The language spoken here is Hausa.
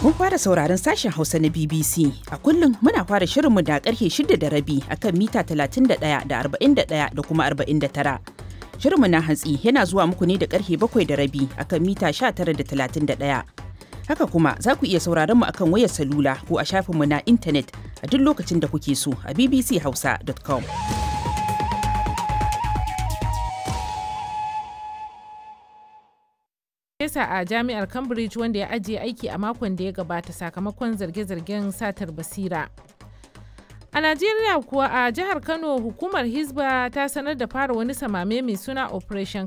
Mun fara sauraron sashen Hausa na BBC. A kullum muna fara shirinmu da karfe shida da rabi akan mita 31 da 41 da kuma 49. Shirinmu na hantsi yana zuwa muku ne da karfe bakwai da rabi akan mita 19 da 31. Haka kuma za ku iya sauraron mu akan wayar salula ko a shafinmu na intanet a duk lokacin da kuke so a bbchausa.com. Farfesa a jami'ar Cambridge wanda ya ajiye aiki a makon da ya gabata sakamakon zarge-zargen satar basira. A Najeriya kuwa a jihar Kano hukumar Hizba ta sanar da fara wani samame mai suna Operation